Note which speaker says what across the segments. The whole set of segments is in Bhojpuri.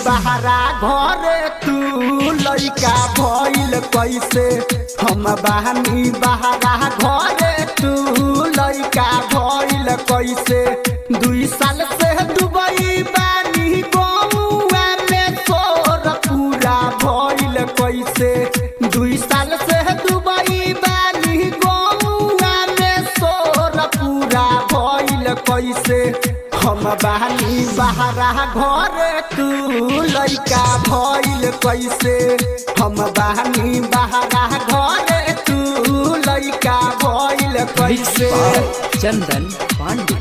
Speaker 1: बहरा घरे तू लइका भइल कैसे हम बहनी बहरा घरे तू लइका भइल कैसे दुई साल से दुबई बानी गौआ में तोर पूरा भइल कैसे दुई साल से दुबई बानी गौआ में तोर पूरा भइल कैसे हम बानी बहरा घरे तू लइका भइल कैसे हम बानी बहरा घरे तू लइका भइल कैसे
Speaker 2: चंदन पांडे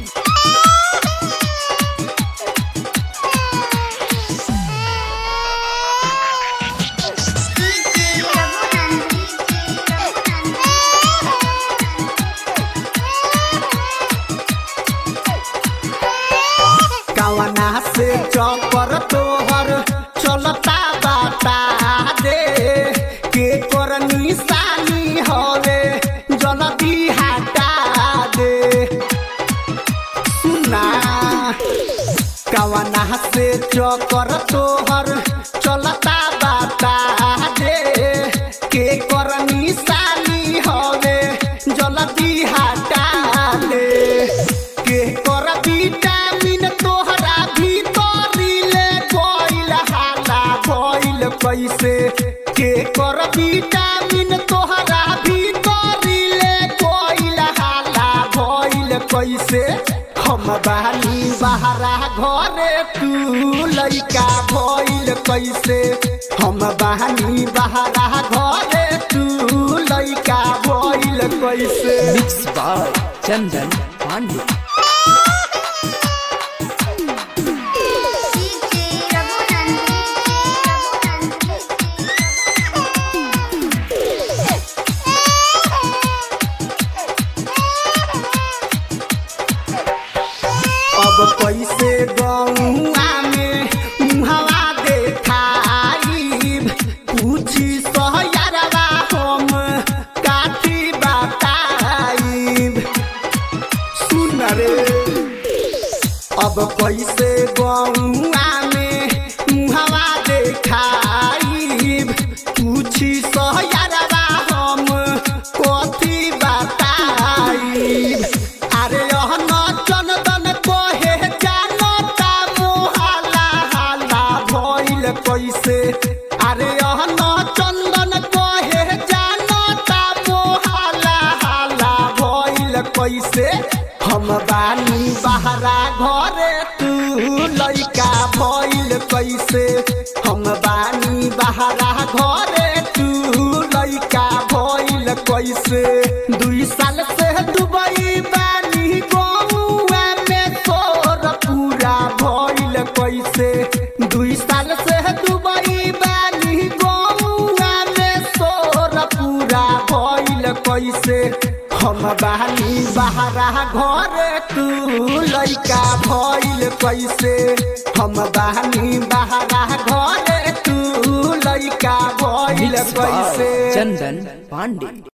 Speaker 1: कवना से चौपर तोहर चलता बाता दे के कर निशानी हवे जल्दी हटा दे सुना कवना से चौकर तोहर चलता बाता दे के कर निशानी हवे जल्दी हटा दे के कर विटामिन तोहरा भीतरिले कोइल हाला भइल कैसे के कर विटामिन तोहरा भीतरिले कोइल हाला भइल कैसे हम बानी बहरा घरे तू लइका भइल कैसे हम बानी बहरा घरे तू लइका भइल कैसे
Speaker 2: मिक्स बाय चंदन पांडे
Speaker 1: अब कैसे गौआ में मुहवा देखाइब पूछी सहयरवा हम काठी बताइब सुन रे अब कैसे गौआ में मुहवा देखाइब पूछी सहयरवा हम कथी बताइब अरे यह न चंदन कोहे जानता मोहाला हाला भइल कैसे अरे यह न चंदन कोहे जानता मोहाला हाला भइल कैसे हम बानी बहरा घरे तू लइका भइल कैसे हम बानी बहरा घरे तू लइका भइल कैसे दुई साल से दुबई बानी गौआ में तोर पूरा भइल कैसे दुई साल से दुबई बानी गौआ में तोर पूरा भइल कैसे हम बानी बहरा घरे तू लइका भइल कैसे हम बानी बहरा घरे तू लइका भइल
Speaker 2: मिक्स बाय
Speaker 1: कैसे
Speaker 2: चंदन पांडे